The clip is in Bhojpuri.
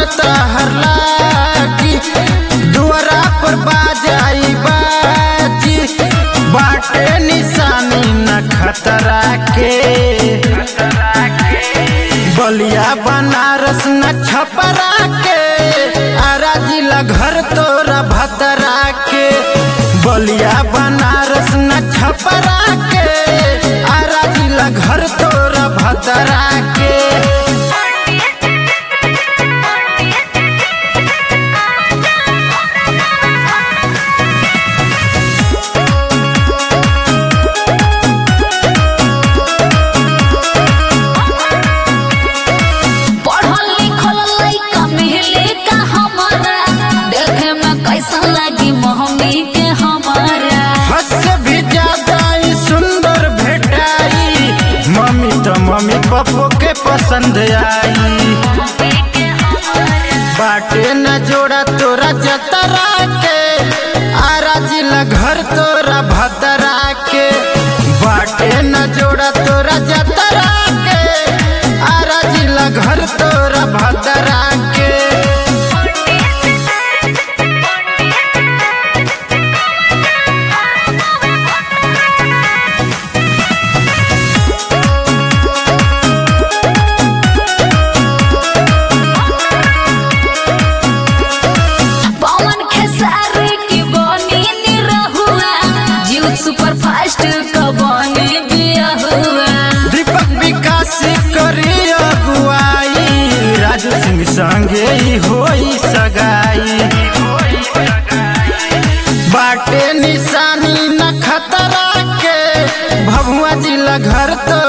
तहर लागी दुआरा पर बाजाई बाजी बाटे निशानी न खतरा के बलिया बनारस न छपरा के आरा जिला घर तोरा भतरा के बलिया बनारस न छपरा के आरा जिला घर तोरा भतरा के पढ़ल लिखल लइका मिले का हमारा देखे में कैसन लगी मम्मी के हमारा हद से भी ज्यादा ही सुंदर भेटाई मम्मी तो मम्मी पप्पो के पसंद आई बाटे न जोड़ा तोरा जतरा के आरा जिला घर तोरा भतरा के बाटे न जोड़ा तोरा जतरा के आरा जिला घर तोरा भतरा के पवन खेसारी की बनी निरहुआ जीव सुपर फास्ट का बनी बिया हुआ दीपक विकास करी अगुआई राजू सिंह संगे ही होई सगाई बाटे निशानी न खतरा के भभुआ जिला घर तो